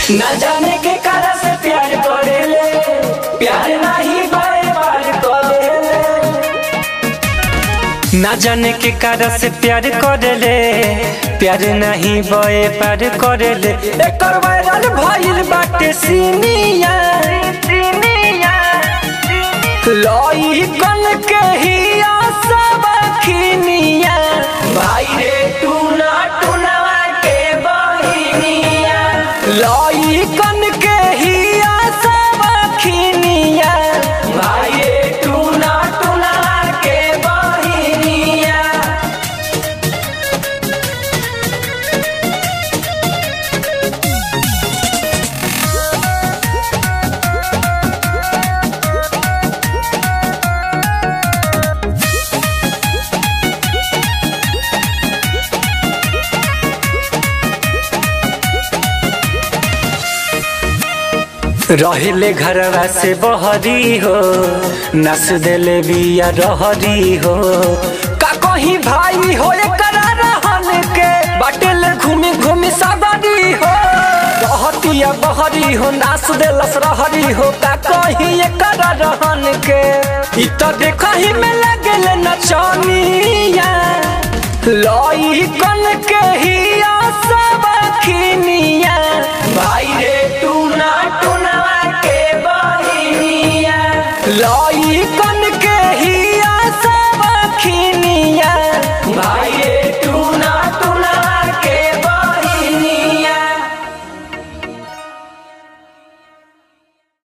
न जाने के कारण से प्यार करेले प्यार नहीं बार बार करेले ना जाने के कारण से प्यार करेले प्यार नहीं बए पार करेले एकर वायरल भइल बाटे सीनिया लई कन के ही सब खिनिया भाई रे टूना टूनवा के बहिनिया लई कन के ही सब खिनिया भाई रे टूना टूनवा के बहिनिया रहले घरवा से बहरी हो नस देले बिया रहरी हो का कहीं भाई हो एकरा रहन के बाटेल घूमी घूमी सागरी हो रहतिया बहरी हो नास देलस रहरी हो का कहीं एकरा रहन के इ त देखही में लगल नचनिया लई कन के ही सब खिनिया भाई रे टूना टूनवा के बहिनिया लई कन के ही सब खिनिया भाई रे